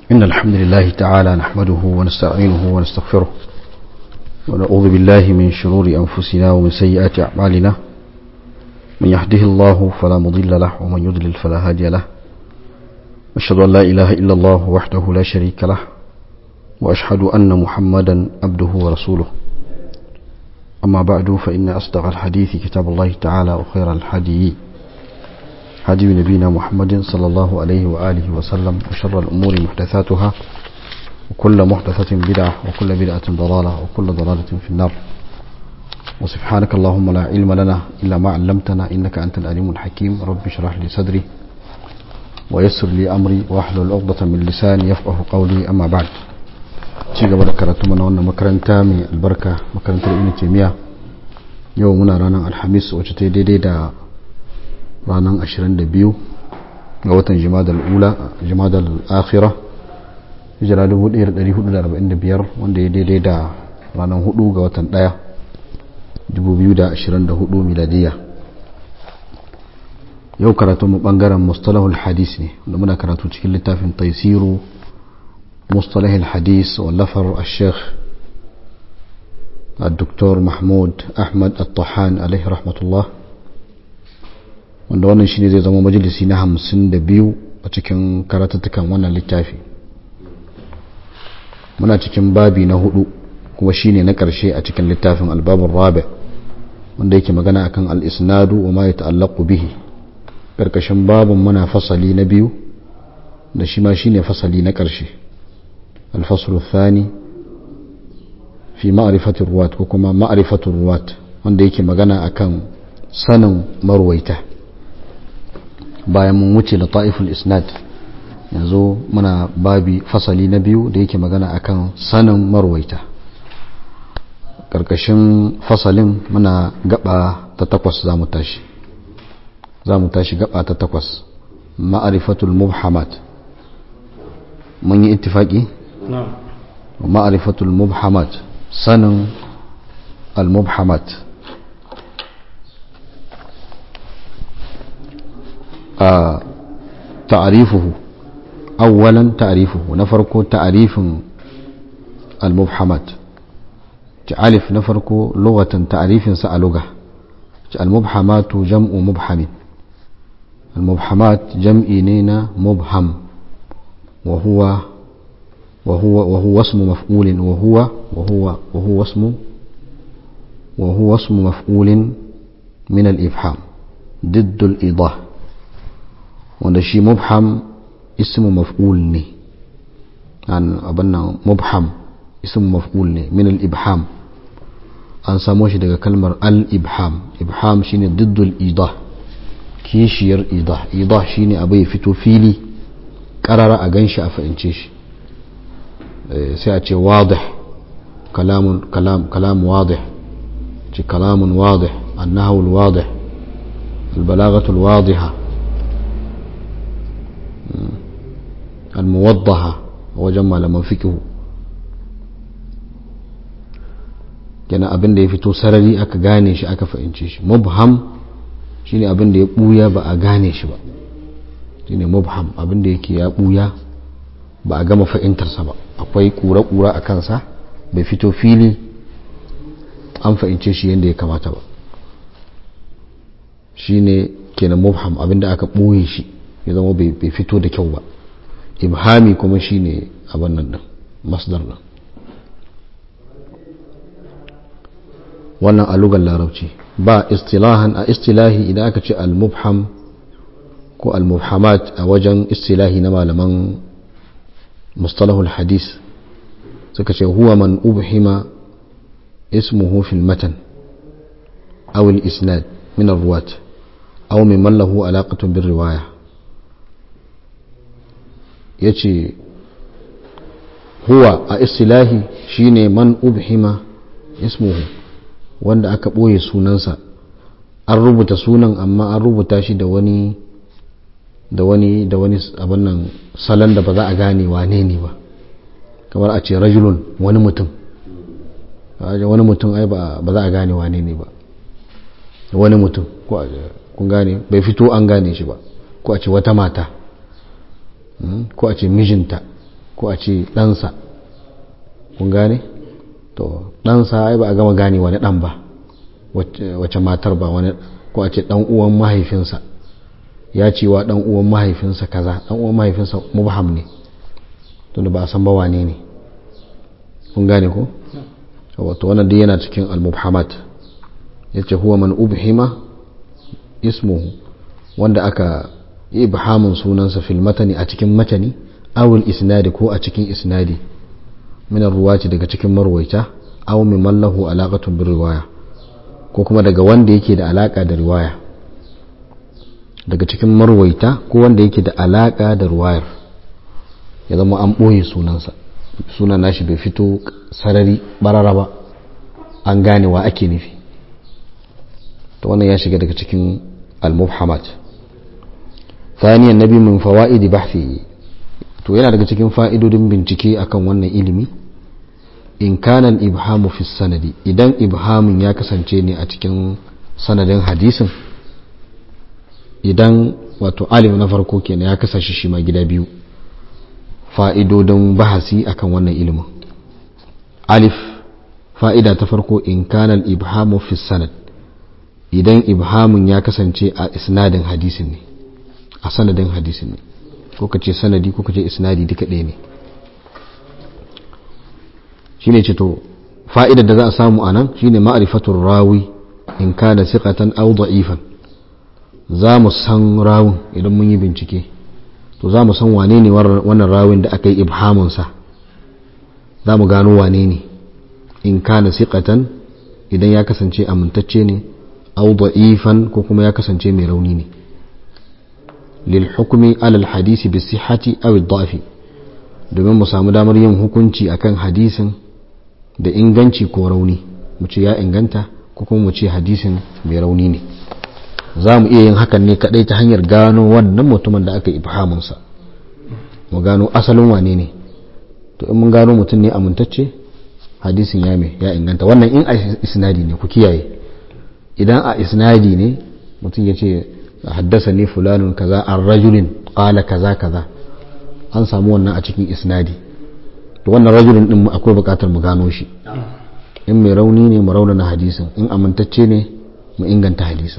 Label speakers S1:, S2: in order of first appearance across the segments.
S1: إن الحمد لله تعالى نحمده ونستعينه ونستغفره ونعوذ بالله من شرور أنفسنا ومن سيئات أعمالنا من يهده الله فلا مضل له ومن يضلل فلا هادي له أشهد أن لا إله إلا الله وحده لا شريك له وأشهد أن محمدا عبده ورسوله أما بعد فإن أصدق الحديث كتاب الله تعالى وخير الحديث هدي نبينا محمد صلى الله عليه وآله وسلم وشر الأمور محدثاتها وكل محدثة بدعة وكل بدعة ضلالة وكل ضلالة في النار وسبحانك اللهم لا علم لنا إلا ما علمتنا إنك أنت العليم الحكيم رب اشرح لي صدري ويسر لي أمري واحلل عقدة من لساني يفقه قولي أما بعد ci gaba da karatu mana wannan makaranta mai albarka makarantar ibn taymiya yau muna ranar alhamis wacce ta daidai da ranar 22 ga watan jimadal ula jimadal akhira hijira 1445 wanda ya daidai da ranar 4 ga watan 1 2024 miladiya yau karatu mu bangaren mustalahul hadis ne wanda muna karatu cikin littafin taisiru مصطلح الحديث واللفر الشيخ الدكتور محمود أحمد الطحان عليه رحمة الله wanda wannan shine zai zama majalisi na hamsin da biyu a cikin karatattukan wannan littafi muna cikin babi na hudu kuma shine na karshe a cikin littafin albabun rabi wanda yake magana akan al-isnadu wa ma ya ta'allaqu bihi karkashin babun muna fasali na biyu da shi ma shine fasali na karshe الفصل الثاني في معرفة الرواة وكما معرفة الرواة wanda yake magana akan sanin marwaita bayan mun wuce da ta'iful isnad yanzu muna babi fasali na biyu da yake magana akan sanin marwaita karkashin fasalin muna gaba ta takwas za mu tashi za mu tashi gaba ta takwas ma'arifatul mubhamat mun yi ittifaki ومعرفة المبحمات سن المبحمات آه تعريفه أولا تعريفه نفرق تعريف المبحمات تعرف نفرق لغة تعريف سألغة المبحمات جمع مبحم المبحمات جمع نينا مبهم وهو وهو وهو اسم مفعول وهو وهو وهو اسم وهو اسم مفعول من الإبحام ضد الإيضاح wanda shi mubham ismu maf'ul ne an abin nan mubham ismu maf'ul ne min al-ibham an samo shi daga kalmar al-ibham ibham shine diddul idah kishiyar idah idah shine abu ya fito fili karara a ganshi a fahimce shi sai a ce wadih kalamun kalam kalam wadih ce kalamun wadih annahu alwadih albalagatu alwadiha almuwaddaha wajen malaman fikihu kenan abin da ya fito sarari aka gane shi aka fahimce shi mubham shine abin da ya buya ba a gane shi ba shine mubham abin da yake ya buya ba a gama fahimtarsa ba akwai kura-kura a kansa bai fito fili an fahimce shi yadda ya kamata ba shi ne kenan mubham abinda aka ɓoye shi ya zama bai fito da kyau ba ibhami kuma shi ne abin nan ɗin masdar ɗin wannan a lugar larabci ba istilahan a istilahi idan aka ce al-mubham ko al-mubhamat a wajen istilahi na malaman مصطلح الحديث سكت هو من أبهم اسمه في المتن أو الإسناد من الرواة أو ممن له علاقة بالرواية يتي هو اصطلاحي شيني من أبهم اسمه wanda aka ɓoye sunansa an rubuta sunan amma an rubuta shi da wani da wani da wani abin nan salon da ba za a gane wane ne ba kamar a ce rajulun wani mutum wani mutum ai ba za a gane wane ne ba wani mutum kun gane bai fito an gane shi ba ko a ce wata mata ko a ce mijinta ko a ce ɗansa kun gane to ɗansa ai ba a gama gane wani ɗan ba wace matar ba wani ko a ce ɗan uwan mahaifinsa ya ce wa ɗan uwan mahaifinsa kaza ɗan uwan mahaifinsa mubham ne tunda ba a san ba wane ne kun gane ko wato wannan duk yana cikin al-mubhamat yace huwa man ubhima ismuhu wanda aka yi ibhamun sunansa fil matani a cikin matani awul isnadi ko a cikin isnadi min ruwati daga cikin marwaita aw min mallahu alaqatun bir riwaya ko kuma daga wanda yake da alaka da riwaya daga cikin marwaita ko wanda yake da alaka da riwayar ya zama an boye sunansa sunan nashi bai fito sarari barara ba an gane wa ake nufi to wannan ya shiga daga cikin al-mubhamat ثانيا النبي من فوائد بحثه to yana daga cikin fa'idodin bincike akan wannan ilimi in kana al-ibhamu fi sanadi idan ibhamin ya kasance ne a cikin sanadin hadisin idan wato alif na farko kenan ya kasashe shi ma gida biyu fa'idodin bahasi akan wannan ilimin alif fa'ida ta farko in kana al-ibhamu fi sanad idan ibhamin ya kasance a isnadin hadisin ne a sanadin hadisin ne ko ka ce sanadi ko ka ce isnadi duka ɗaya ne shi ne ce to fa'idar da za a samu a nan shi ne ma'arifatun rawi in ka da siƙatan au da'ifan za mu san rawun idan mun yi bincike to za mu san wane ne wannan rawin da aka yi ibhamunsa za mu gano wane ne in ka da siƙatan idan ya kasance amintacce ne au da'ifan ko kuma ya kasance mai rauni ne للحكم على الحديث بالصحة أو الضعف domin mu samu damar yin hukunci akan hadisin da inganci ko rauni mu ce ya inganta ko kuma mu ce hadisin mai rauni ne za mu iya yin hakan ne kadai ta hanyar gano wannan mutumin da aka ibhamunsa mu gano asalin wane ne to in mun gano mutum ne amintacce hadisin ya mai ya inganta wannan in a isnadi ne ku kiyaye idan a isnadi ne mutum ya ce haddasani fulanun kaza an rajulin qala kaza kaza an samu wannan a cikin isnadi to wannan rajulin din akwai bukatar mu gano shi in mai rauni ne mu raunana hadisin in amintacce ne mu inganta hadisin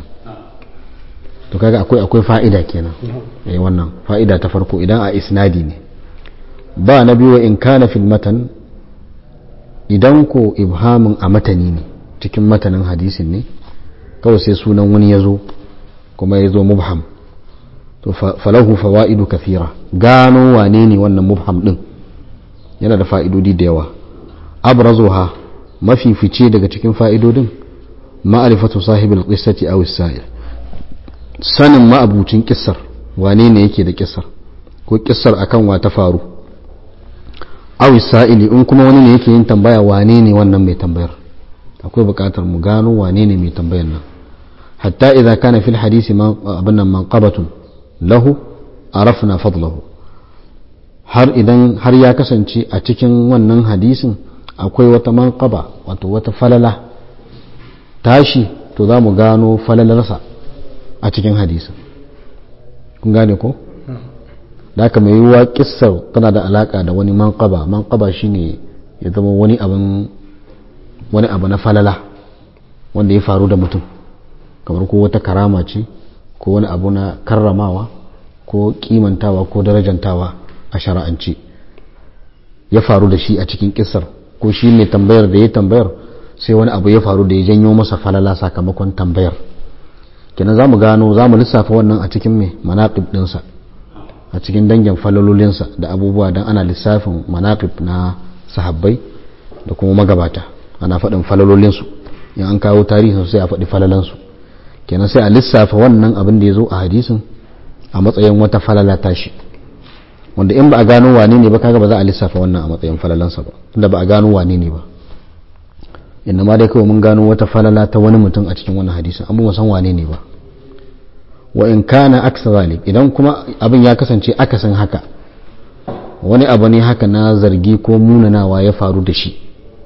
S1: to kaga akwai akwai fa'ida kenan eh wannan fa'ida ta farko idan a isnadi ne ba na biyu in kana fil matan idan ko ibhamin a matani ne cikin matanin hadisin ne kawai sai sunan wani ya zo kuma ya zo mubham to falahu fawa'idu kathira gano wane ne wannan mubham din yana da fa'idodi da yawa abrazuha mafi fice daga cikin fa'idodin ma'arifatu sahibul qissati aw as-sa'il sanin ma'abucin kissar wane ne yake da kissar ko kissar akan wa ta faru aw as-sa'ili in kuma wani ne yake yin tambaya wane ne wannan mai tambayar akwai buƙatar mu gano wane ne mai tambayar nan حتى إذا كان في الحديث من منقبة له عرفنا فضله har idan har ya kasance a cikin wannan hadisin akwai wata manqaba wato wata falala tashi to za mu gano falalarsa a cikin hadisin kun gane ko da haka mai yiwuwa kissar tana da alaka da wani manqaba manqaba shine ya zama wani abin wani abu na falala wanda ya faru da mutum kamar ko wata karama ce ko wani abu na karramawa ko kimantawa ko darajantawa a shara'ance ya faru da shi a cikin kisar ko shi ne tambayar da ya tambayar sai wani abu ya faru da ya janyo masa falala sakamakon tambayar kenan za mu gano za mu lissafa wannan a cikin mai manaƙib ɗinsa a cikin dangin falalolinsa da abubuwa don ana lissafin manaƙib na sahabbai da kuma magabata ana faɗin falalolinsu in an kawo tarihin sai a faɗi falalansu kenan sai a lissafa wannan abin da ya zo a hadisin a matsayin wata falala tashi wanda in ba a gano wane ne ba kaga ba za a lissafa wannan a matsayin falalansa ba tunda ba a gano wane ne ba inda ma dai kawai mun gano wata falala ta wani mutum a cikin wannan hadisin an ba san wane ne ba wa in kana aksa zalik idan kuma abin ya kasance akasin haka wani abu ne haka na zargi ko munanawa ya faru da shi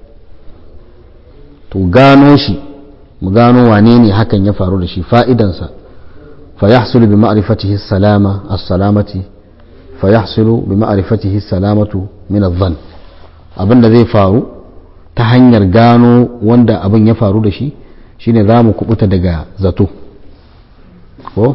S1: to gano shi mu gano wane ne hakan ya faru da shi fa'idansa fa yahsulu bi ma'rifatihi salama as-salamati fa yahsulu bi ma'rifatihi salamatu min adh-dhann abinda zai faru ta hanyar gano wanda abin ya faru da shi shine za mu kubuta daga zato ko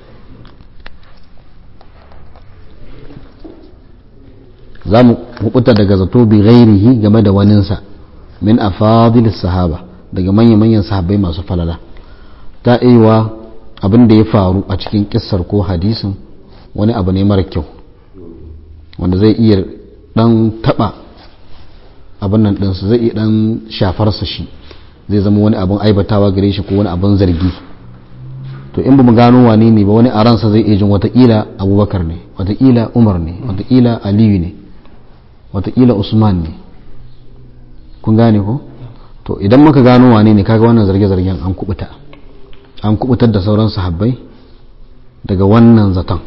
S1: za mu kubuta daga zato bi ghairihi game da waninsa min afadil sahaba daga manya-manyan sahabbai masu falala ta iya abin da ya faru a cikin kissar ko hadisin wani abu ne mara kyau wanda zai iya dan taba abin nan ɗinsu zai iya dan shafarsa shi zai zama wani abin aibatawa gare shi ko wani abin zargi to in ba mu gano wane ne ba wani a ransa zai iya jin watakila abubakar ne watakila umar ne watakila aliyu ne watakila usman ne kun gane ko to idan muka gano wane ne kaga wannan zarge-zargen an kubuta an kubutar da sauran sahabbai daga wannan zaton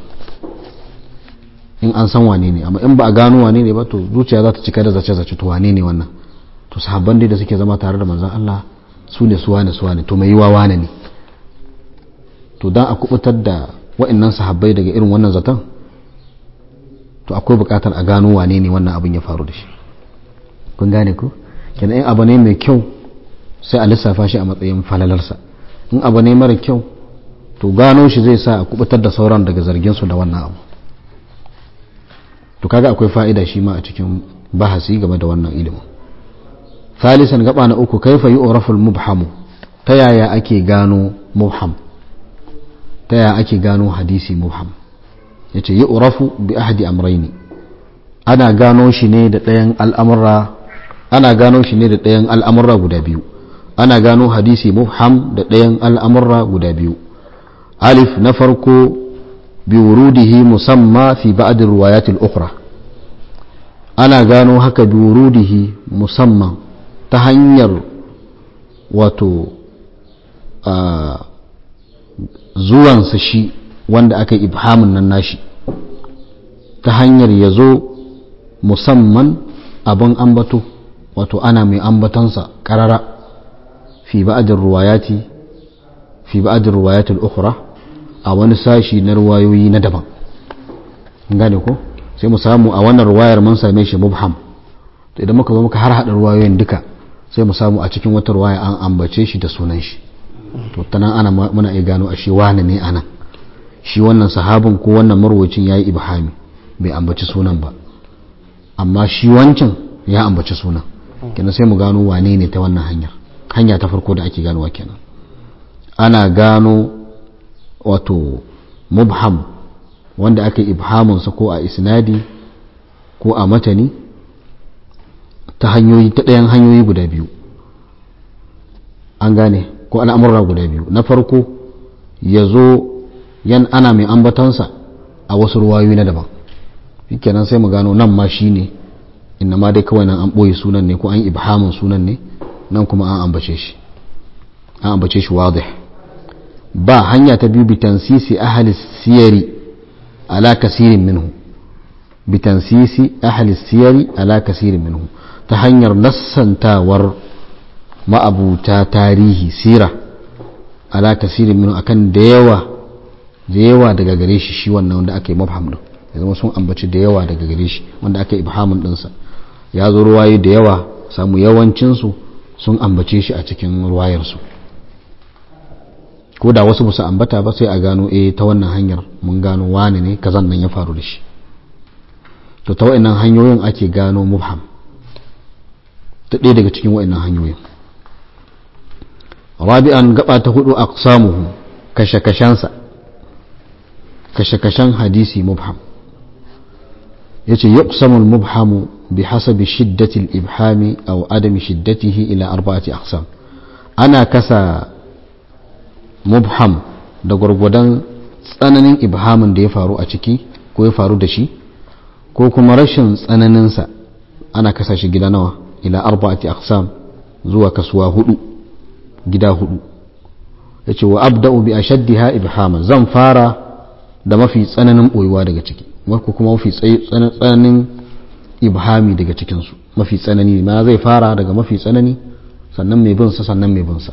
S1: in an san wane ne amma in ba a gano wane ne ba to zuciya za ta cika da zace-zace to wane ne wannan to sahabban dai da suke zama tare da manzon Allah su ne su wane su wane to mai yiwa wane ne to dan a kubutar da wa'annan sahabbai daga irin wannan zaton to akwai bukatar a gano wane ne wannan abin ya faru da shi kun gane ko kenan in abu ne mai kyau sai a lissafa shi a matsayin falalarsa in abu ne mara kyau to gano shi zai sa a kubutar da sauran daga zargin su da wannan abu to kaga akwai fa'ida shi ma a cikin bahasi game da wannan ilimin thalisan gaba na uku kaifa yu'rafu al-mubhamu ta yaya ake gano mubham ta yaya ake gano hadisi mubham yace yu'rafu bi ahdi amrayni ana gano shi ne da ɗayan al'amura ana gano shi ne da ɗayan al'amura guda biyu ana gano hadisi mubham da ɗayan al'amura guda biyu alif na farko biwurudihi musamma fi ba'd riwayatil ukhra ana gano haka biwurudihi musamman ta hanyar wato zuwansa shi wanda aka yi ibhamin nan nashi ta hanyar ya zo musamman abin ambato wato ana mai ambatansa karara fi ba'd riwayati fi ba'd riwayatil ukhra a wani sashi na ruwayoyi na daban gane ko sai mu samu a wannan ruwayar mun same shi mubham to idan muka zo muka har hada ruwayoyin duka sai mu samu a cikin wata ruwaya an ambace shi da sunan shi to tanan ana muna iya gano a shi wani ne anan shi wannan sahabin ko wannan marwacin yayi ibhami bai ambaci sunan ba amma shi wancan ya ambaci sunan kenan sai mu gano wane ne ta wannan hanyar hanya ta farko da ake ganowa kenan ana gano wato mubham wanda aka yi ibhamunsa ko a isnadi ko a matani ta hanyoyi ta ɗayan hanyoyi guda biyu an gane ko al'amurra guda biyu na farko ya zo yan ana mai ambatansa a wasu ruwayoyi na daban kenan sai mu gano nan ma shi ne inna ma dai kawai nan an ɓoye sunan ne ko an ibhamun sunan ne nan kuma an ambace shi an ambace shi wadih ba hanya ta biyu bitansisi ahli siyari ala kasirin minhu bitansisi ahli siyari ala kasirin minhu ta hanyar nassantawar ma'abuta tarihi sira ala kasirin minhu akan da yawa da yawa daga gare shi shi wannan wanda aka yi mafham din ya zama sun ambaci da yawa daga gare shi wanda aka yi ibhamin dinsa ya zo ruwaye da yawa samu yawancinsu sun ambace shi a cikin ruwayarsu ko da wasu musu ambata ba sai a gano eh ta wannan hanyar mun gano wani ne kazan nan ya faru da shi to ta wa'annan hanyoyin ake gano mubham ta ɗaya daga cikin wa'annan hanyoyin rabi'an gaba ta hudu aqsamuhu kashe-kashensa kashe-kashen hadisi mubham yace yuqsamul mubhamu bi hasabi shiddatil ibhami aw adami shiddatihi ila arba'ati aqsam ana kasa mubham da gwargwadon tsananin ibhamin da ya faru a ciki ko ya faru da shi ko kuma rashin tsananinsa ana kasa shi gida nawa ila arba'ati aqsam zuwa kasuwa hudu gida hudu yace wa abda'u bi ashaddiha ibhaman zan fara da mafi tsananin boyuwa daga ciki ko kuma mafi tsananin ibhami daga cikin su mafi tsanani ma zai fara daga mafi tsanani sannan mai bin sa sannan mai bin sa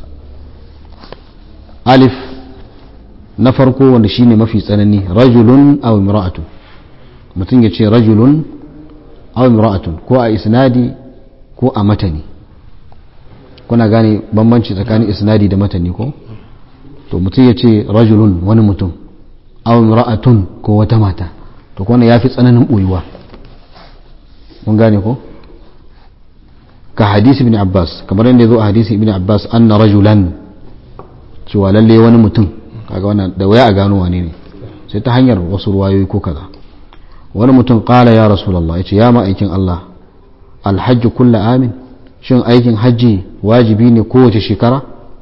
S1: alif na farko wanda shine mafi tsanani rajulun aw imra'atu mutum ya ce rajulun aw imra'atun ko a isnadi ko a matani kuna gane bambanci tsakanin isnadi da matani ko to mutum ya ce rajulun wani mutum aw imra'atun ko wata mata to kuma ya fi tsananin boyuwa mun gane ko ka hadisi ibn abbas kamar yadda ya zo a hadisi ibn abbas anna rajulan cewa lalle wani mutum kaga wannan da waya a gano wane ne sai ta hanyar wasu ruwayoyi ko kaza wani mutum kala ya rasulullah yace ya ma'aikin Allah alhajj kullu amin shin aikin hajji wajibi ne kowace shekara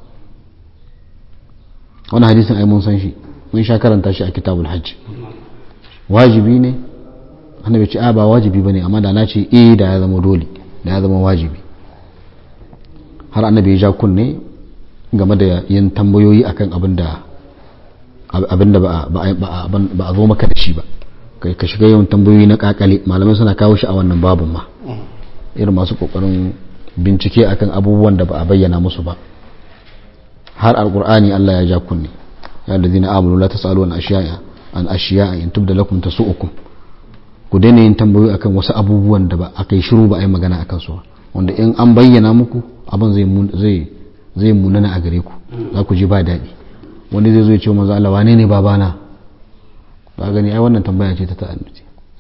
S1: wani hadisin ai mun san shi mun sha karanta shi a kitabul hajj wajibi ne annabi ce a ba wajibi bane amma da na ce eh da ya zama dole da ya zama wajibi har annabi ya ja kunne game da yin tambayoyi akan abin da abin da ba a zo maka da shi ba kai ka shiga yawan tambayoyi na kakale malamai suna kawo shi a wannan babun ma irin masu kokarin bincike akan abubuwan da ba a bayyana musu ba har alqur'ani Allah ya ja kunne ya allazina amanu la tasalu an ashiya an ashiya in tubda lakum tasu'ukum ku daina yin tambayoyi akan wasu abubuwan da ba a kai shiru ba a yi magana akan su wanda in an bayyana muku abin zai zai zai munana a gare ku za ku ji ba daɗi wani zai zo ya ce manzo Allah wane ne babana ba gani ai wannan tambaya ce ta ta'annuci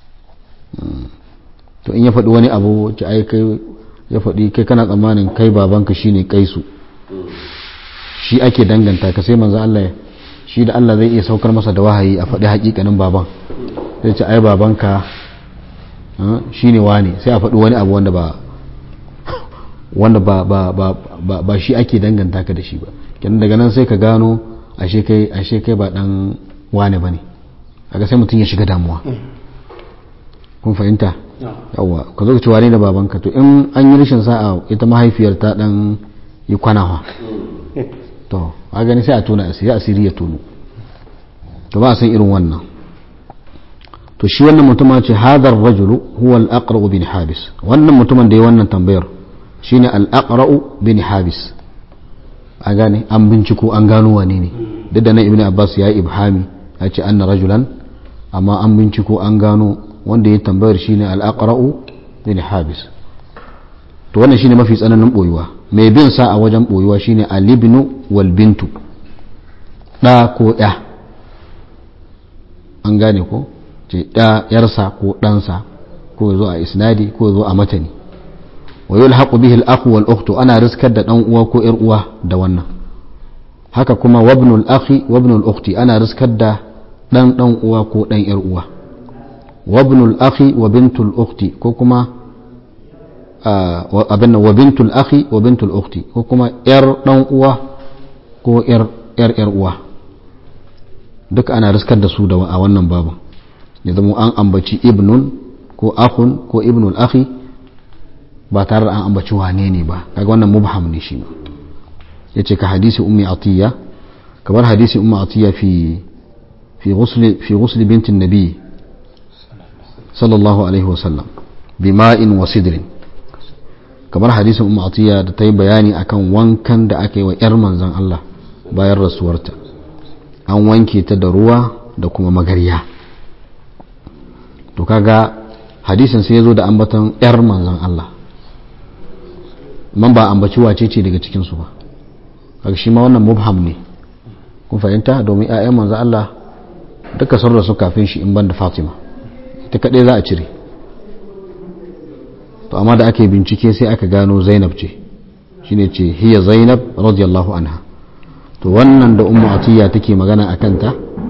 S1: to in ya faɗi wani abu ce ai kai ya faɗi kai kana tsammanin kai babanka shine kaisu shi ake danganta ka sai manzo Allah shi da Allah zai iya saukar masa da wahayi a faɗi hakikanin baban sai ce ai babanka shine wane sai a faɗi wani abu wanda ba wanda ba ba ba ba ba shi ake danganta ka da shi ba kenan daga nan sai ka gano ashe kai ashe kai ba dan wane bane kaga sai mutum ya shiga damuwa kun fahimta yawa ka zo ka ci wane da babanka to in an yi rashin sa'a ita mahaifiyar ta dan yi kwanawa to a gani sai a tona asiri asiri ya tono to ba a san irin wannan to shi wannan mutumin ce hadar rajulu huwa al-aqra bin habis wannan mutumin da ya wannan tambayar shine al-aqra bin habis a gane an binciko an gano wane ne duk da nan ibnu abbas ya yi ibhami ya ce anna rajulan amma an binciko an gano wanda ya tambayar shine al-aqra bin habis to wannan shine mafi tsananin boyuwa mai bin sa a wajen boyuwa shine al-ibnu wal bintu da ko ya an gane ko ce da yarsa ko ɗansa ko zo a isnadi ko zo a matani wa yulhaqu bihi al-akhu wal ukhtu ana riskar da dan uwa ko yar uwa da wannan haka kuma wabnul akhi wabnul ukhti ana riskar da dan dan uwa ko dan yar uwa wabnul akhi wa bintul ukhti ko kuma abin wa bintul akhi wa bintul ukhti ko kuma yar dan uwa ko yar yar yar uwa duk ana riskar da su da a wannan babu ya zama an ambaci ibnun ko akhun ko ibnul akhi ba tare da an ambaci wane ne ba kaga wannan mubham ne shi yace ka hadisi ummi atiya kamar hadisi ummi atiya fi fi ghusl fi ghusl bint an-nabi sallallahu alaihi wa sallam bima'in wa sidrin kamar hadisin ummi atiya da ta yi bayani akan wankan da aka yi wa yar manzon Allah bayan rasuwarta an wanke ta da ruwa da kuma magarya to kaga hadisin sai ya zo da ambaton yar manzon Allah man ba ambaci wace ce daga cikinsu ba kaga shi ma wannan mubham ne kun fahimta domin 'ya'yan manzon Allah duka sun rasu kafin shi in ban da Fatima ita kadai za a cire to amma da ake bincike sai aka gano Zainab ce shine ce hiya Zainab radiyallahu anha to wannan da ummu atiya take magana a kanta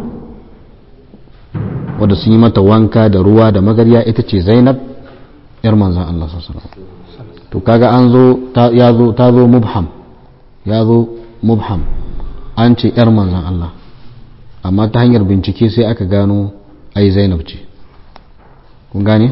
S1: wadda sun yi mata wanka da ruwa da magarya ita ce zainab yar manzan Allah sallallahu to kaga an zo ya zo ta zo mubham ya zo mubham an ce yar manzan Allah amma ta hanyar bincike sai aka gano ai zainab ce kun gane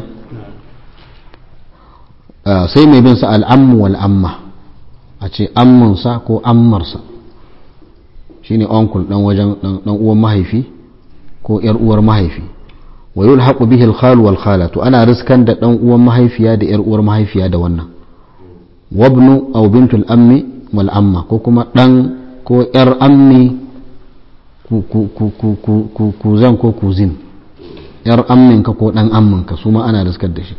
S1: sai mai bin sa al'ammu wal amma a ce ammunsa ko ammarsa shine uncle dan wajen dan uwan mahaifi ko yar uwar mahaifi wa yulhaqu bihi al-khal wal khala to ana riskan da dan uwan mahaifiya da yar uwar mahaifiya da wannan wabnu aw bintul ammi wal amma ko kuma dan ko yar ammi ku ku ku ku ku ku zan ko kuzin yar amminka ko dan amminka su ma ana riskar da shi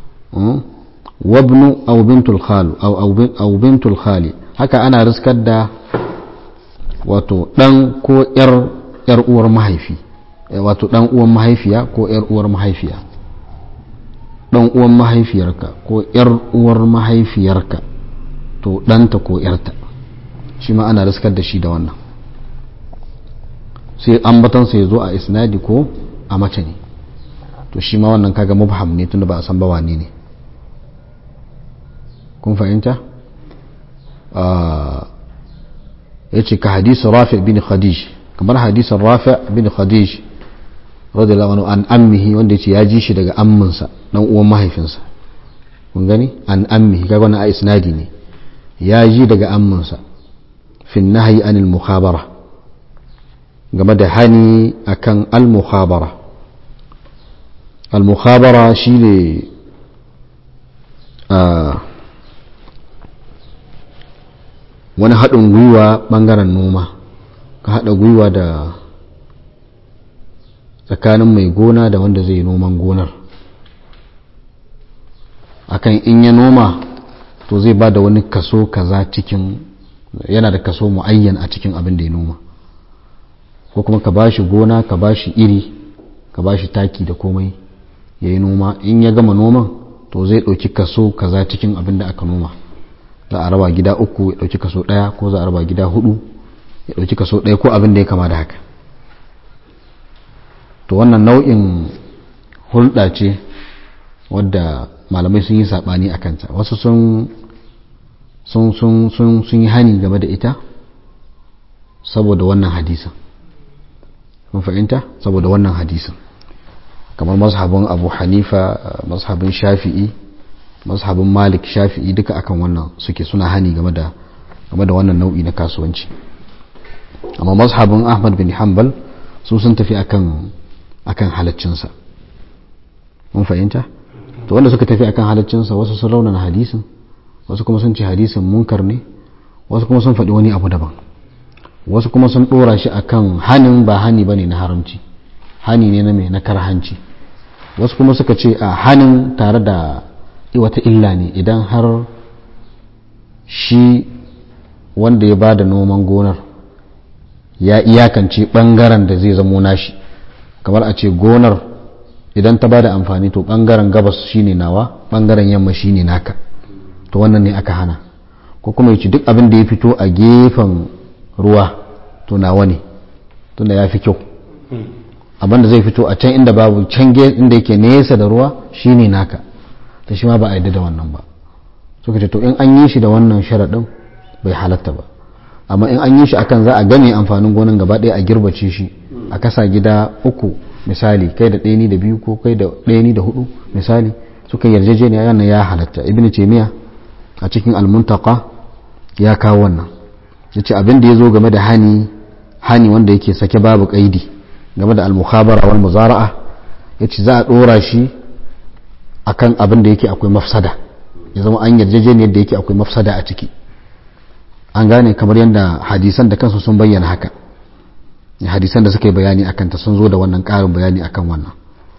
S1: wabnu aw bintul khal aw bintul khali haka ana riskar da wato dan ko yar yar uwar mahaifi wato dan uwan mahaifiya ko yar uwar mahaifiya dan uwan mahaifiyarka ko yar uwar mahaifiyarka to ɗanta ko yarta shi ma ana riskar da shi da wannan sai ambatansa ya zo a isnadi ko a mace ne to shi ma wannan kaga mubham ne tunda ba a san ba wane ne kun fahimta ya ce ka hadisun rafi bin khadij kamar hadisun rafi bin khadij radiyallahu anhu an ammihi wanda yace ya ji shi daga amminsa dan uwan mahaifinsa kun gani an ammihi kaga wannan a isnadi ne ya ji daga amminsa fi nahyi anil mukhabara game da hani akan al mukhabara al mukhabara shine wani haɗin gwiwa ɓangaren noma ka haɗa gwiwa da tsakanin mai gona da wanda zai noman gonar akan in ya noma to zai ba da wani kaso kaza cikin yana da kaso mu'ayyan a cikin abin da ya noma ko kuma ka bashi gona ka bashi iri ka bashi taki da komai ya yi noma in ya gama noman to zai ɗauki kaso kaza cikin abin da aka noma za a raba gida uku ya ɗauki kaso ɗaya ko za a raba gida hudu ya ɗauki kaso ɗaya ko abin da ya kama da haka to wannan nau'in hulɗa ce wadda malamai sun yi saɓani a kanta wasu sun sun sun sun sun yi hani game da ita saboda wannan hadisin kun fahimta saboda wannan hadisin kamar mazhabin abu hanifa mazhabin shafi'i mazhabin malik shafi'i duka akan wannan suke suna hani game da game da wannan nau'i na kasuwanci amma mazhabin ahmad bin hanbal su sun tafi akan akan halaccinsa mun fahimta to wanda suka tafi akan halaccinsa wasu sun raunana hadisin wasu kuma sun ce hadisin munkar ne wasu kuma sun faɗi wani abu daban wasu kuma sun ɗora shi akan hanin ba hani bane na haramci hani ne na mai na karhanci wasu kuma suka ce a hanin tare da wata illa ne idan har shi wanda ya bada noman gonar ya iyakance bangaren da zai zamo nashi kamar a ce gonar idan ta bada amfani to bangaren gabas shine nawa bangaren yamma shine naka to wannan ne aka hana ko kuma ya ce duk abin da ya fito a gefen ruwa to nawa ne tunda ya fi kyau abin da zai fito a can inda babu can inda yake nesa da ruwa shine naka ta shi ma ba a yadda da wannan ba suka ce to in an yi shi da wannan sharaɗin bai halatta ba amma in an yi shi akan za a game amfanin gonan gaba ɗaya a girbace shi a kasa gida uku misali kai da ɗaya ni da biyu ko kai da ɗaya ni da hudu misali suka yarjejeniya yana ya halatta ibn taymiya a cikin almuntaka ya kawo wannan yace abin da ya zo game da hani hani wanda yake sake babu kaidi game da al-mukhabara wal muzara'a yace za a dora shi akan abin da yake akwai mafsada ya zama an yarjejeniyar da yake akwai mafsada a ciki an gane kamar yadda hadisan da kansu sun bayyana haka hadisan da suka yi bayani akan ta sun zo da wannan ƙarin bayani akan wannan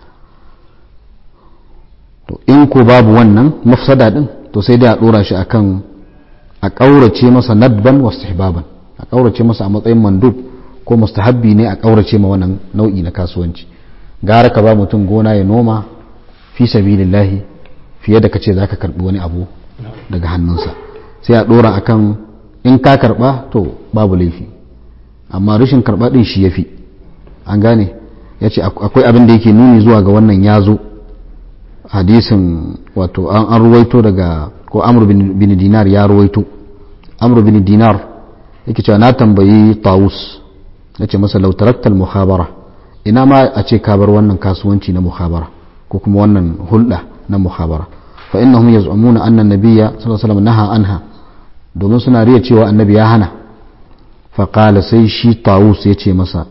S1: to in ko babu wannan mafsada din to sai dai a dora shi akan a ƙaurace masa nadban wa istihbaban a ƙaurace masa a matsayin mandub ko mustahabbi ne a ƙaurace ma wannan nau'i na kasuwanci gara ka ba mutum gona ya noma fi sabilillahi fiye da kace zaka karbi wani abu daga hannunsa sai a dora akan in ka karba to babu laifi amma rashin karba din shi yafi an gane yace akwai abin da yake nuni zuwa ga wannan yazo hadisin wato an an ruwaito daga ko amr bin dinar ya ruwaito amr bin dinar yake cewa na tambayi tawus nace masa law tarakta al mukhabara ina ma a ce ka bar wannan kasuwanci na mukhabara ko kuma wannan hulɗa na muhabara fa innahum yaz'umuna anna an-nabiyya sallallahu alaihi wasallam naha anha domin suna riya cewa annabi ya hana fa qala sai shi tawus ya ce masa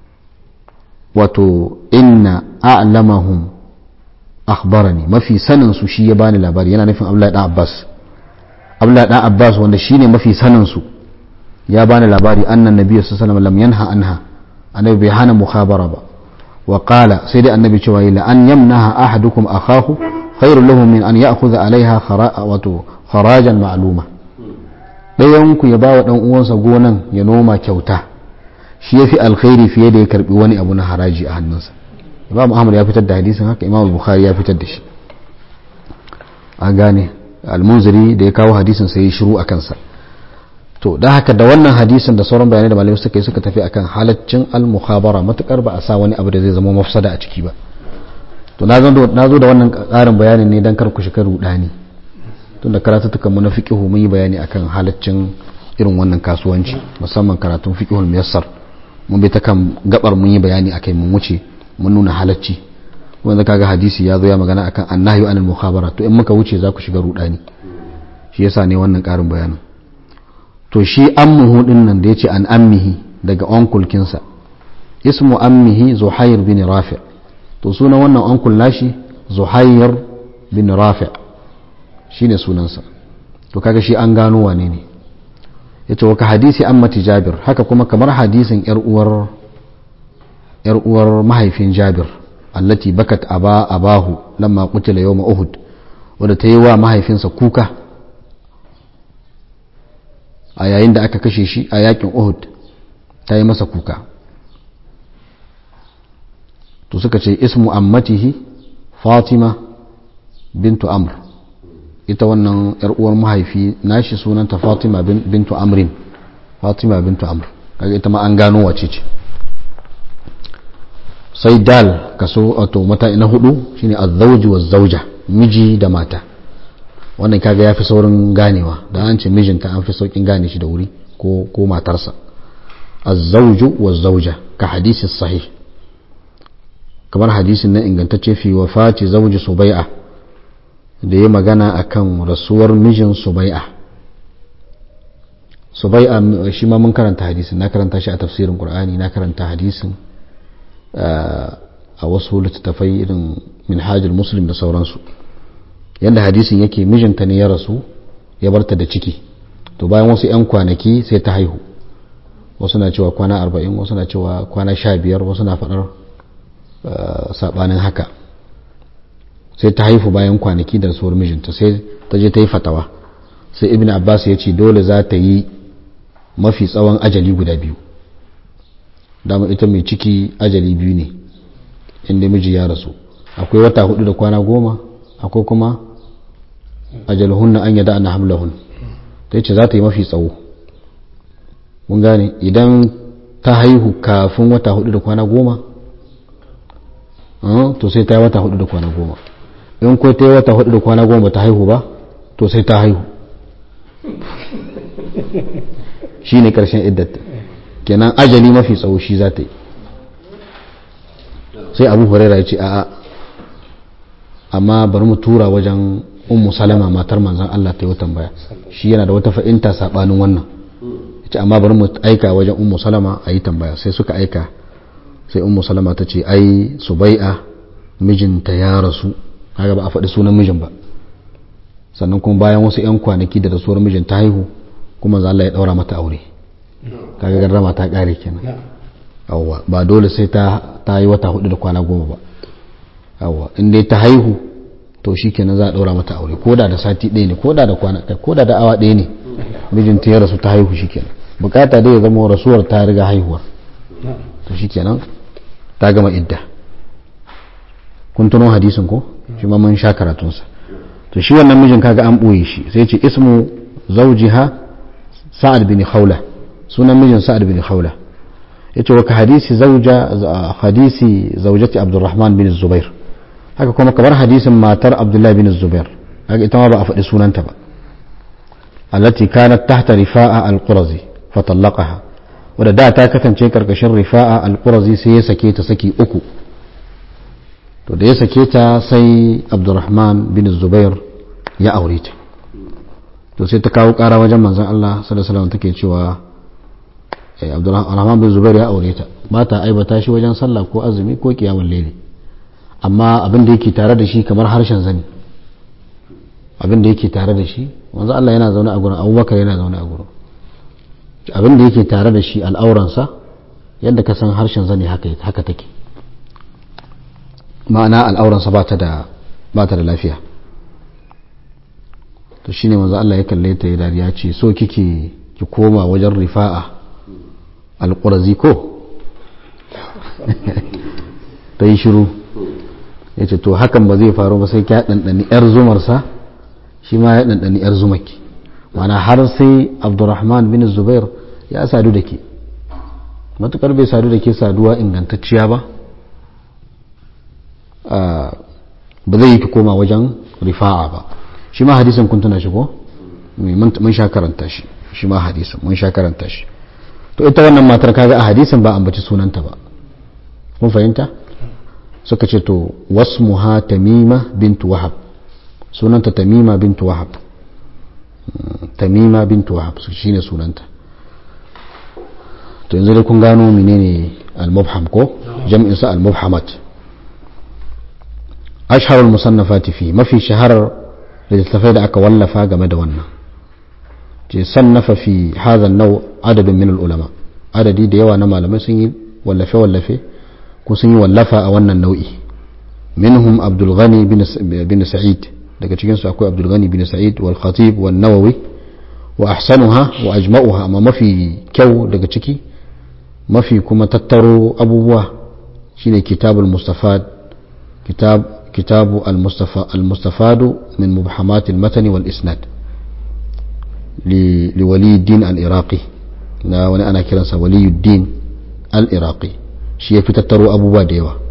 S1: wato inna a'lamahum akhbarani mafi sanin su shi ya bani labari yana nufin Abdullahi dan Abbas Abdullahi dan Abbas wanda shine mafi sanin su ya bani labari anna an-nabiyya sallallahu alaihi wasallam lam yanha anha annabi bai hana muhabara ba wa qala sai dai annabi cewa la an yamnaha ahadukum akahu khairul lahu min an ya'khudha alaiha wato kharajan ma'luma dayan ku ya bawa dan uwansa gonan ya noma kyauta shi yafi alkhairi fiye da ya karbi wani abu na haraji a hannunsa imam ahmad ya fitar da hadisin haka imam bukhari ya fitar da shi an gane almunziri da ya kawo hadisin sai ya shiru a kansa to da haka da wannan hadisin da sauran bayanai da malamai suka yi suka tafi akan halaccin al-mukhabara matukar ba a sa wani abu da zai zama mafsada a ciki ba to na zo da wannan karin bayanin ne dan kar ku shiga rudani tun da karatutukan mu na fiqhu mun yi bayani akan halaccin irin wannan kasuwanci musamman karatun fiqhul muyassar mun bi ta kan gabar mun yi bayani akai mun wuce mun nuna halacci wanda kaga hadisi ya zo ya magana akan annahyu anil mukhabara to in muka wuce za ku shiga rudani shi yasa ne wannan karin bayanin to shi ammuhu din nan da yace an ammihi daga onkul kinsa ismu ammihi zuhair bin rafi to sunan wannan onkul nashi zuhair bin rafi shine sunansa to kaga shi an gano wane ne yace wa ka hadisi ammati jabir haka kuma kamar hadisin yar uwar yar uwar mahaifin jabir allati bakat aba abahu lamma qutila yawm uhud wanda ta yi wa mahaifinsa kuka a yayin da aka kashe shi a yakin uhud ta yi masa kuka to suka ce ismu ammatihi fatima bintu amr ita wannan yar uwar mahaifi nashi sunanta fatima bintu amrin fatima bintu amr kaga ita ma an gano wace ce sai dal kaso wato mata na hudu shine azzauji wa zauja miji da mata wannan kaga ya fi saurin ganewa da an ce mijinta an fi saukin gane shi da wuri ko ko matarsa azzauju wa zauja ka hadisi sahih kamar hadisin na ingantacce fi wafati zauji subai'a da ya magana akan rasuwar mijin subai'a subai'a shi ma mun karanta hadisin na karanta shi a tafsirin qur'ani na karanta hadisin a wasu littattafai irin minhajul muslim da sauransu yadda hadisin yake mijinta ne ya rasu ya barta da ciki to bayan wasu 'yan kwanaki sai ta haihu wasu na cewa kwana arba'in wasu na cewa kwana sha biyar wasu na faɗar saɓanin haka sai ta haifu bayan kwanaki da rasuwar mijinta sai ta je ta yi fatawa sai ibn abbas ya ce dole za ta yi mafi tsawon ajali guda biyu dama ita mai ciki ajali biyu ne inda miji ya rasu akwai wata hudu da kwana goma akwai kuma ajalhunna an yada ana hamlahun ta ce za ta yi mafi tsawo mun gane idan ta haihu kafin wata hudu da kwana goma to sai ta yi wata hudu da kwana goma in ko ta yi wata hudu da kwana goma ta haihu ba to sai ta haihu shi ne karshen iddata kenan ajali mafi tsawo shi za ta yi sai abu huraira ya ce a'a amma bari mu tura wajen ummu salama matar manzan Allah ta yi tambaya shi yana da wata fa'inta sabanin wannan ce amma bari mu aika wajen ummu salama a yi tambaya sai suka aika sai ummu salama ta ce ai subai'a mijinta ya rasu kaga ba a faɗi sunan mijin ba sannan kuma bayan wasu 'yan kwanaki da rasuwar mijin ta haihu kuma za Allah ya ɗaura mata aure kaga garrama ta ƙare kenan yawwa ba dole sai ta ta yi wata hudu da kwana goma ba yawwa in dai ta haihu to shi kenan za a ɗaura mata aure ko da da sati ɗaya ne ko da da kwana ko da da awa ɗaya ne mijinta ya rasu ta haihu shi kenan bukata dai ya zama rasuwar ta riga haihuwar to shi kenan ta gama idda kun tuno hadisin ko shi ma mun sha karatunsa to shi wannan mijin kaga an ɓoye shi sai ce ismu zawjiha sa'ad bin khawla sunan mijin sa'ad bin khawla yace wa ka hadisi zawja hadisi zawjati abdurrahman bin zubair haka kuma kamar hadisin matar abdullahi bin zubair haka ita ma ba a faɗi sunanta ba allati kanat tahta rifa'a al-qurazi fatallaqaha wadda da ta kasance karkashin rifa'a al-qurazi sai ya sake ta saki uku to da ya sake ta sai abdurrahman bin zubair ya aure ta to sai ta kawo kara wajen manzon Allah sallallahu alaihi wasallam take cewa abdurrahman bin zubair ya aure ta ba ta aibata shi wajen sallah ko azumi ko kiyamul layli amma abin da yake tare da shi kamar harshen zani abin da yake tare da shi manzon Allah yana zaune a gurin abubakar yana zaune a gurin abin da yake tare da shi al'auransa yadda ka san harshen zani haka haka take ma'ana al'auransa ba ta da ba ta da lafiya to shine manzo Allah ya kalle ta ya dariya ce so kike ki koma wajen rifa'a alqurazi ko ta yi shiru ya ce to hakan ba zai faru ba sai ki ɗanɗani 'yar zumarsa shi ma ya ɗanɗani 'yar zumaki mana har sai abdurrahman bin zubair ya sadu da ke matukar bai sadu da ke saduwa ingantacciya ba ba zai yi ki koma wajen rifa'a ba shi ma hadisin kun tuna shi ko mun sha karanta shi shi ma hadisin mun sha karanta shi to ita wannan matar kaga a hadisin ba ambaci sunanta ba kun fahimta suka ce to wasmuha tamima bintu wahab sunanta tamima bintu wahab tamima bintu wahab shine sunanta to yanzu dai kun gano menene al-mubham ko jam'in sa al-mubhamat ashharul musannafati fi mafi shaharar littattafai da aka wallafa game da wannan ce sannafa fi hadha an-naw adadin min al-ulama adadi da yawa na malamai sun yi wallafe wallafe ko sun yi wallafa a wannan nau'i minhum abdul ghani bin sa'id daga cikin su akwai abdul ghani bin sa'id wal khatib wal nawawi wa ahsanuha wa ajma'uha amma mafi kyau daga ciki mafi kuma tattaro abubuwa shine kitabul mustafad kitab kitabu al-mustafa al-mustafadu min mubhamat al-matani wal isnad li waliyuddin al-iraqi na wani ana kiransa waliyuddin al-iraqi shi ya fi tattaro abubuwa da yawa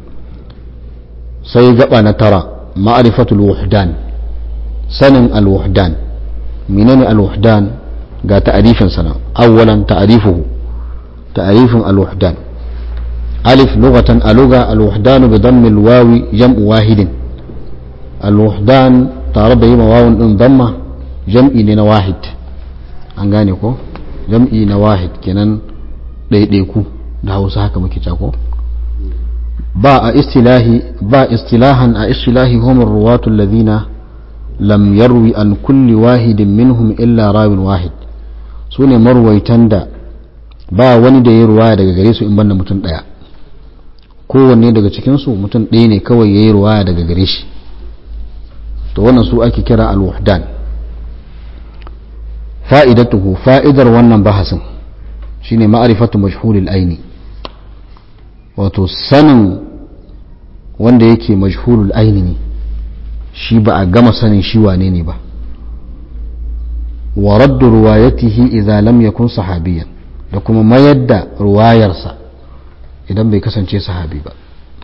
S1: sai gaba na tara ma'arifatul wuhdan sanin al-wuhdan menene al-wuhdan ga ta'arifin sana awwalan ta'arifuhu ta'arifin al-wuhdan alif lughatan aluga al-wuhdan bi dammi al-wawi jam'u wahidin al-wuhdan tare da yima wawun din damma jam'i ne na wahid an gane ko jam'i na wahid kenan ɗaiɗaiku da hausa haka muke cako ba a istilahi ba istilahan a istilahi humar ruwatu alladhina lam yarwi an kulli wahidin minhum illa rawin wahid su ne marwaitan da ba wani da ya ruwaya daga gare su in banda mutum ɗaya kowanne daga cikinsu mutum ɗaya ne kawai ya yi ruwaya daga gare shi to wannan su ake kira al-wahdan fa'idatuhu fa'idar wannan bahasin shine ma'arifatu majhulil aini wato sanin wanda yake majhulul aini ne shi ba a gama sanin shi wane ne ba wa raddu ruwayatihi idza lam yakun sahabiyan da kuma mayar da ruwayarsa idan bai kasance sahabi ba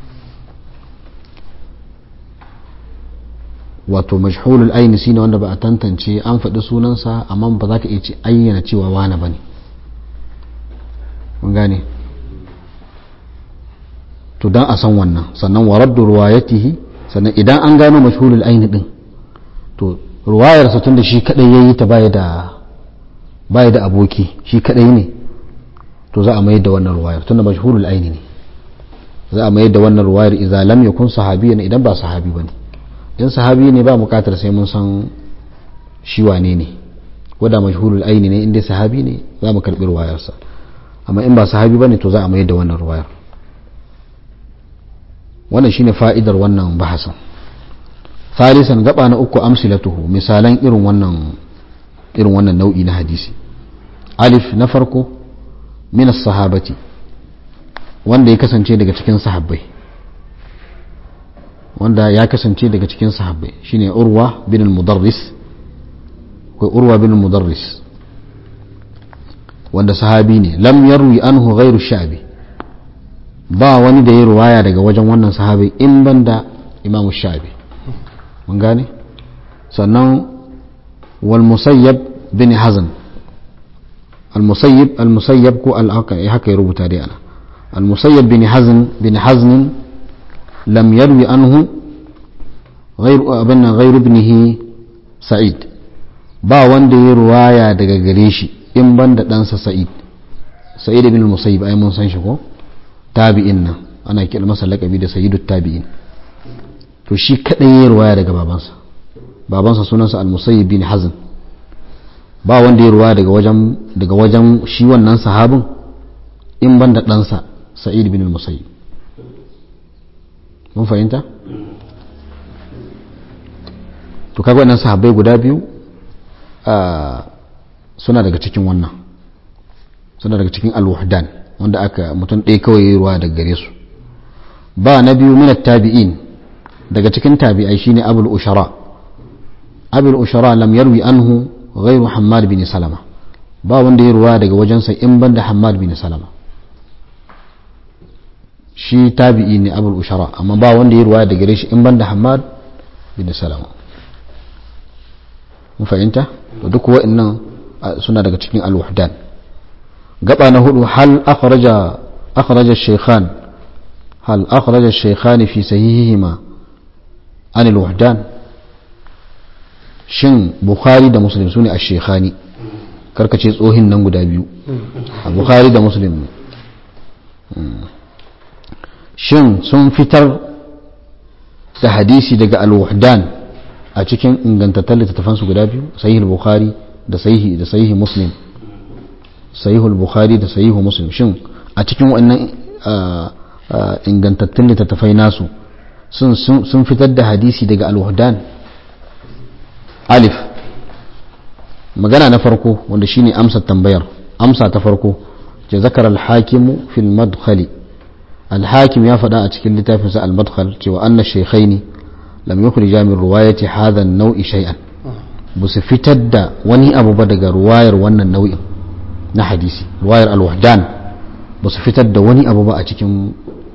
S1: wato majhulul aini shine wanda ba a tantance an faɗi sunansa amma ba za ka iya ayyana cewa wane ba ne mun gane to dan a san wannan sannan wa raddu ruwayatihi sannan idan an gano mashhurul aini din to ruwayar sa tunda shi kadai yayi ta baya da baya da aboki shi kadai ne to za a mayar da wannan ruwayar tunda mashhurul aini ne za a mayar da wannan ruwayar idza lam yakun sahabiyan idan ba sahabi bane in sahabi ne ba bukatar sai mun san shi wane ne wanda mashhurul aini ne inda sahabi ne za mu karbi ruwayarsa amma in ba sahabi bane to za a mayar da wannan ruwayar wannan shine fa'idar wannan bahasan thalisan gaba na uku amsilatuhu misalan irin wannan irin wannan nau'i na hadisi alif na farko min as-sahabati wanda ya kasance daga cikin sahabbai wanda ya kasance daga cikin sahabbai shine urwa bin al-mudarris ko urwa bin al-mudarris wanda sahabi ne lam yarwi anhu ghairu sha'bi ba wani da ya ruwaya daga wajen wannan sahabi in banda imam sha'bi mun gane sannan wal musayyab bin hazan al musayyib al musayyab ko al haka ya rubuta dai ana al musayyab bin hazan bin hazn lam yarwi anhu ghairu abin ghairu ibnihi sa'id ba wanda ya ruwaya daga gare shi in banda ɗansa sa'id sa'id ibn musayyib ai mun san shi ko tabi'in nan ana kira masa laƙabi da sayyidu tabi'in to shi kadai ya ruwaya daga babansa babansa sunansa al-musayyib bin hazn ba wanda ya ruwaya daga wajen daga wajen shi wannan sahabin in banda ɗansa sa'id bin musayyib mun fahimta to kaga wannan sahabbai guda biyu suna daga cikin wannan suna daga cikin alwahdan wanda aka mutum ɗaya kawai yi ruwa daga gare su ba na biyu minat tabi'in daga cikin tabi'ai shine abul ushara abul ushara lam yarwi anhu ghairu hammad bin salama ba wanda ya ruwa daga wajensa in banda hammad bin salama shi tabi'i ne abul ushara amma ba wanda ya ruwa daga gare shi in banda hammad bin salama mun fahimta to duk wa'annan suna daga cikin al-wahdan gaba na hudu hal akhraja akhraja shaykhan hal akhraja shaykhan fi sahihihima an al-wahdan shin bukhari da muslim sune ash-shaykhani karkace tsohin nan guda biyu a bukhari da muslim shin sun fitar da hadisi daga al-wahdan a cikin ingantattun littattafansu guda biyu sahih bukhari da sahih da sahih muslim sahih bukhari da sahih muslim shin a cikin wannan ingantattun littattafai nasu sun fitar da hadisi daga al-wahdan alif magana na farko wanda shine amsa tambayar amsa ta farko ce zakar al-hakim fil madkhali al-hakim ya faɗa a cikin littafinsa al-madkhal cewa anna shaykhaini lam yukhrija min riwayati hadha an-naw'i shay'an busu fitar da wani abu ba daga ruwayar wannan nau'in na hadisi ruwayar al-wahdan busu fitar da wani abu ba a cikin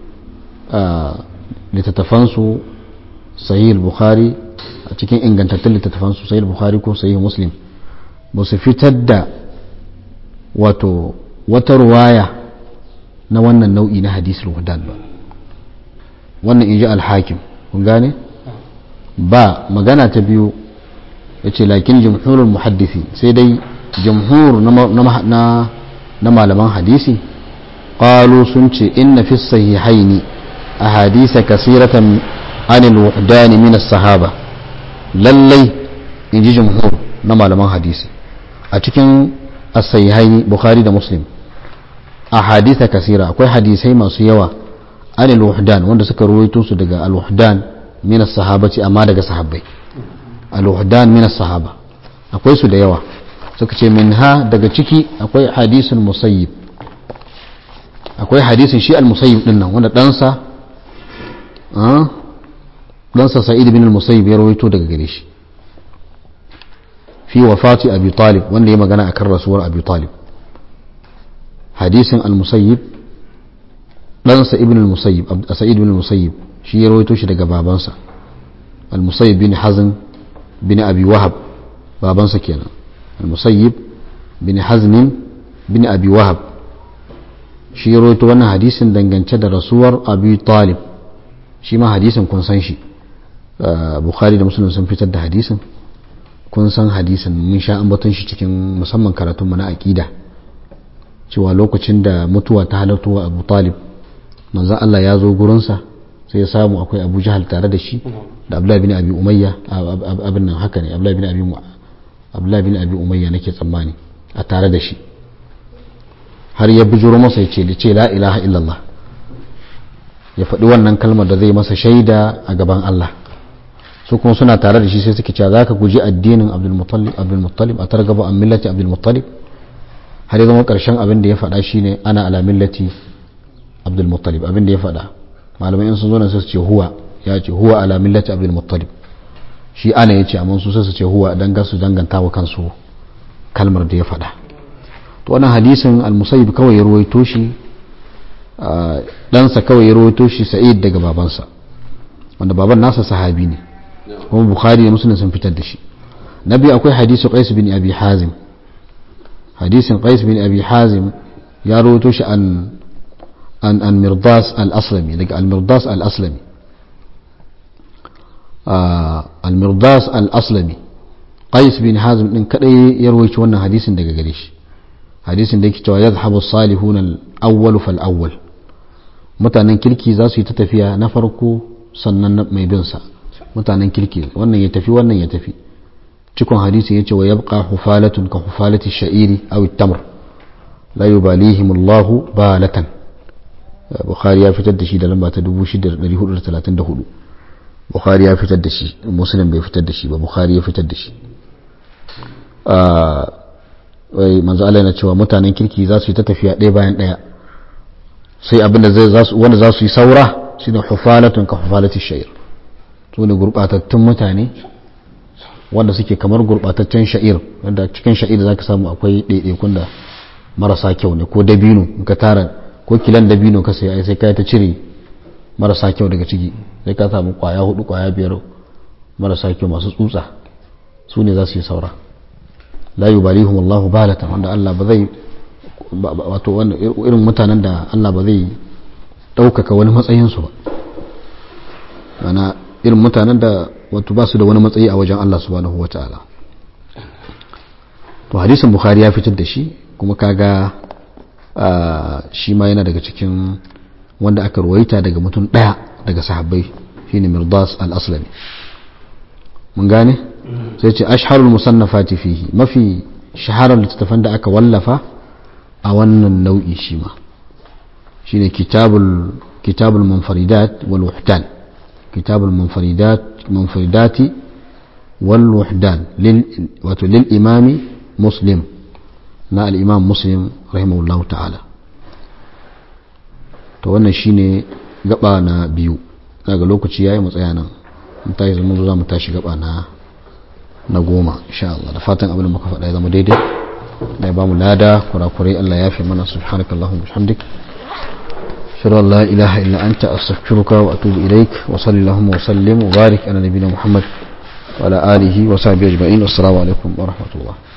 S1: littattafansu sahih al-bukhari a cikin ingantattun littattafansu sahih al-bukhari ko sahih muslim busu fitar da wato wata ruwaya na wannan nau'i na hadisi al-wahdan ba wannan inji al-hakim kun gane ba magana ta biyu ya ce lakin jamhurul muhaddisi sai dai jamhur na malaman hadisi ƙalu sun ce inna fi sahihaini a hadisa kasiratan anil wuhdani min sahaba lallai in ji jamhur na malaman hadisi a cikin as-sahihaini bukhari da muslim a hadisa kasira akwai hadisai masu yawa anil wuhdan wanda suka ruwaito su daga al-wuhdan min as-sahabati amma daga sahabbai al-wahdan min as-sahaba akwai su da yawa suka ce minha daga ciki akwai hadisin musayyib akwai hadisin shi al-musayyib din nan wanda ɗansa ɗansa sa'id bin al-musayyib ya rawaito daga gare shi fi wafati abi talib wanda ya magana akan rasuwar abi talib hadisin al-musayyib ɗansa ibn al-musayyib sa'id bin al-musayyib shi ya rawaito shi daga babansa al-musayyib bin hazm bin abi wahab babansa kenan al-musayyib bin hazm bin abi wahab shi ya rawaito wannan hadisin dangance da rasuwar abi talib shi ma hadisin kun san shi bukhari da muslim sun fitar da hadisin kun san hadisin mun sha ambaton shi cikin musamman karatun mu na aqida cewa lokacin da mutuwa ta halarta abu talib manzon Allah ya zo gurinsa sai ya samu akwai abu jahal tare da shi da abdullahi bin abi umayya abin nan haka ne abdullahi bin abi abdullahi bin abi umayya nake tsammani a tare da shi har ya bijiro masa ya ce ce la ilaha illallah ya faɗi wannan kalmar da zai masa shaida a gaban Allah su kuma suna tare da shi sai suke cewa zaka guji addinin abdul muttalib a targaba an millati abdul muttalib har ya zama ƙarshen abin da ya faɗa shine ana ala millati abdul muttalib abin da ya faɗa malamai in sun zo nan sai su ce huwa ya ce huwa ala millati abdul muttalib shi ana ya ce amma su sai su ce huwa dan ga su danganta wa kansu kalmar da ya faɗa to wannan hadisin al-musayyib kawai ya ruwaito shi ɗansa kawai ya ruwaito shi sa'id daga babansa wanda baban nasa sahabi ne kuma bukhari da muslim sun fitar da shi na biyu akwai hadisu qais bin abi hazim hadisin qais bin abi hazim ya ruwaito shi an an an mirdas al-aslami daga al-mirdas al-aslami al-mirdas al-aslami qais bin hazim din kadai ya rawaito wannan hadisin daga gare shi hadisin da yake cewa yadhhabu salihuna al-awwal fal awwal mutanen kirki za su yi ta tafiya na farko sannan mai bin sa mutanen kirki wannan ya tafi wannan ya tafi cikon hadisin yace wa yabqa hufalatun ka hufalati sha'iri aw at-tamr la yubalihim Allahu balatan bukhari ya fitar da shi da lamba ta 6434 bukhari ya fitar da shi muslim bai fitar da shi ba bukhari ya fitar da shi wai manzo Allah yana cewa mutanen kirki za su yi ta tafiya ɗaya bayan ɗaya sai abinda zai za su wanda za su yi saura shine hufalatun ka hufalati shayr su ne gurbatattun mutane wanda suke kamar gurbataccen sha'ir wanda cikin sha'ir zaka samu akwai ɗaiɗaikun da marasa kyau ne ko dabino in ka tara ko kilan dabino ka sai sai kai ta cire marasa kyau daga ciki sai ka samu kwaya hudu kwaya biyar marasa kyau masu tsutsa su ne za su yi saura la yubalihum Allahu balatan wanda Allah ba zai wato irin mutanen da Allah ba zai ɗaukaka wani matsayin su ba mana irin mutanen da wato ba su da wani matsayi a wajen Allah subhanahu wataala to hadisin bukhari ya fitar da shi kuma kaga shi ma yana daga cikin wanda aka ruwaita daga mutum ɗaya daga sahabbai shine mirdas al-aslami mun gane sai ce ashharul musannafati fihi mafi shaharar littattafan da aka wallafa a wannan nau'i shi ma shine kitabul kitabul munfaridat wal wuhdan kitabul munfaridat munfaridati wal wuhdan lil wato lil imami muslim na al-imam muslim rahimahullahu ta'ala to wannan shine gaba na biyu daga lokaci yayi mu tsaya nan mun tashi zama za mu tashi gaba na na goma insha Allah da fatan abin da muka faɗa ya zama daidai da ya ba mu lada kurakurai Allah ya fi mana subhanakallahumma bihamdik ashhadu an la ilaha illa anta astaghfiruka wa atubu ilaik wa sallallahu wa sallim wa barik ala nabiyyina muhammad wa ala alihi wa sahbihi ajma'in assalamu alaikum wa rahmatullah